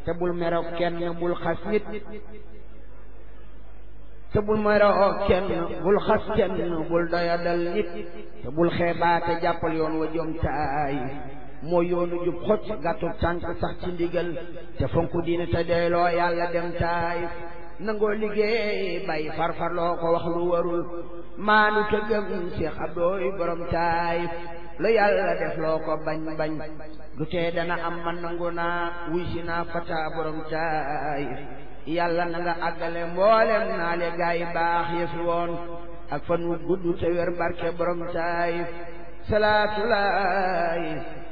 te bul meroo kenn bul xas nit te bul meroo kenn bul xas kenn bul doyadal nit te bul xeebaate jàppal yoon wa jom taay moo yoonu jub xocc gàttu tànk sax ci ndigal te fonku diine te doyloo yàlla dem taay nangoo liggéey bay farfarloo ko wax lu warul maanu te gëm Cheikh Abdooy borom taay lu yàlla def loo ko bañ bañ du tee dana am man nangu naa wuy si naa fata borom taay yàlla na nga àggale mboolem naa le gaa yi baax yëfi woon ak fan wu gudd te wér barke borom taay salaatu laay